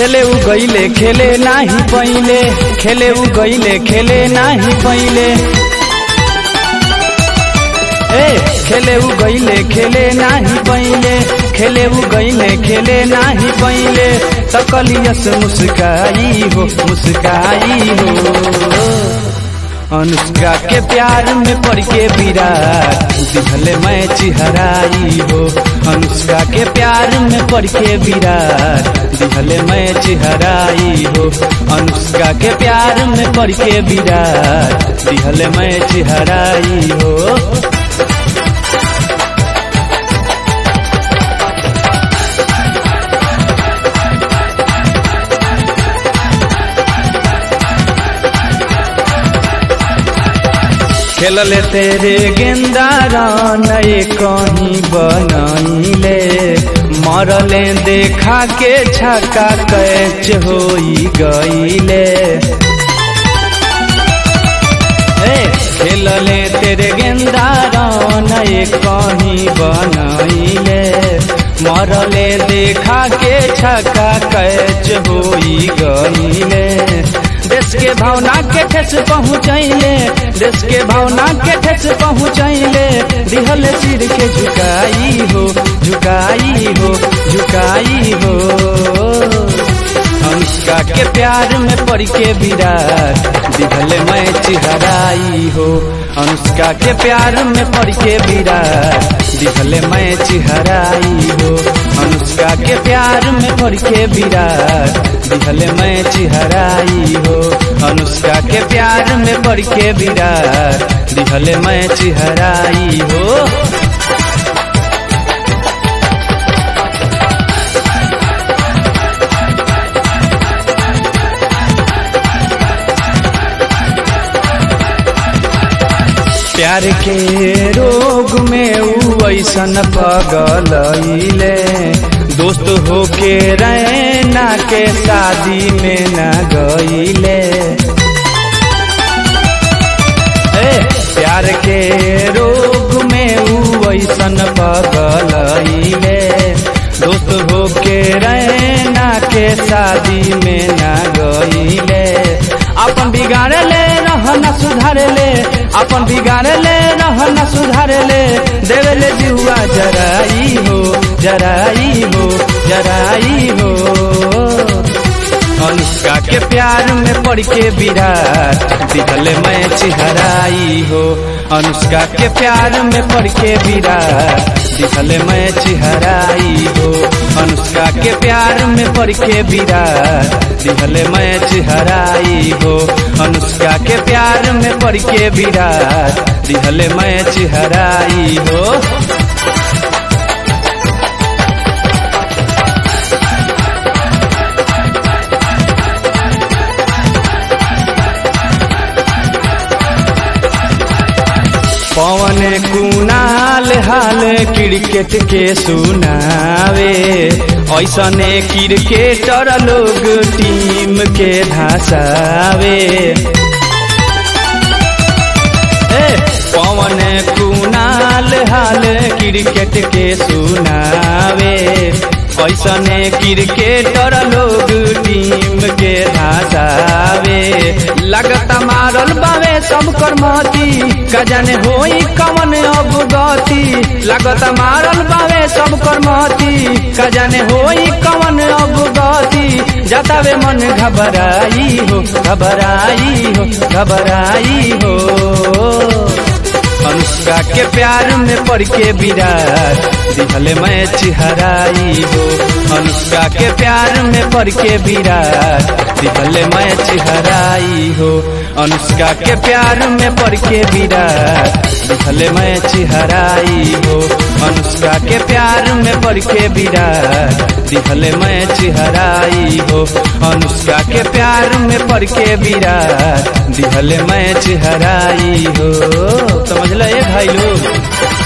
खेले उ गईले खेले नाही पहिले खेले उ गईले खेले नाही पहिले ए खेले उ गईले खेले नाही पहिले खेले उ गईले खेले नाही पहिले तकलियस मुस्काई हो मुस्काई हो अनुष्का के प्यार में पड़ के विराट दिखले मैं चिहराई हो अनुष्का के प्यार में पड़ के विराट दिखले मैं चिहराई हो अनुष्का के प्यार में पड़ के विराट दिखले मैं चिहराई हो खेलले तेरे गेंदा नए कहीं बनैले मरले देखा के छक्का कैच होई गईले ए खेलले तेरे गेंदा नए कहीं बनैले मरले देखा के छक्का कैच होई गईले देश के भावना के ठेस पहुँचैले देश के भावना के ठेस पहुँचैले दिहल सिर के झुकाई हो झुकाई हो झुकाई हो अनुष्का के प्यार में पड़ के विराट दिहल मैं चिहराई हो अनुष्का के प्यार में पड़ के विराट दिहल मैं चिहराई हो अनुष्का के प्यार में पड़ के विराट दिहल मैं चिहराई हो अनुष्का के प्यार में पड़ के विराट दिहल मैं चिहराई हो प्यार के रोग में ऊ ऐसन पगलैले दोस्त होके रैना के शादी में न गईले ए प्यार के रोग में ऊ ऐसन पगलैले दोस्त होके रैना के शादी में न गईले अपन बिगाड़े ले रहना सुधारे ले अपन बिगाड़े ले रहना सुधारे ले देवे ले जुआ जराई हो जराई हो जराई हो अनुष्का के प्यार में पड़ के विराट दिखले मैं चिहराई हो अनुष्का के प्यार में पड़ के विराट दिखले मैं चिहराई हो अनुष्का के प्यार में पड़ के विराट दिखले मैं चिहराई हो अनुष्का के प्यार में पड़ के विराट दिखले मैं चिहराई हो पवन कुनाल हाल क्रिकेट के सुनावे ऐसने क्रिकेटर लोग टीम के धसावे पवन कुनाल हाल क्रिकेट के सुनावे ऐसने क्रिकेटर लोग टीम के धसावे लगता मारल बावे सब कर्मती कजन होई कवन अब गति लगत मारल बावे सब कर्मती कजन होई कवन अब गति जतावे मन घबराई हो घबराई हो घबराई हो अनुष्का के प्यार में पड़ के विराट दिखले मैं चिहराई हो अनुष्का के प्यार में पड़ के विराट दिखले मैं चिहराई हो अनुष्का के प्यार में पड़ के विराट दिखले मैं चिहराई हो अनुष्का के प्यार में पड़ के विराट दिखले मैं चिहराई हो अनुष्का के प्यार में पड़ के विराट दिखले मैं चिहराई हो समझ ले भाई लोग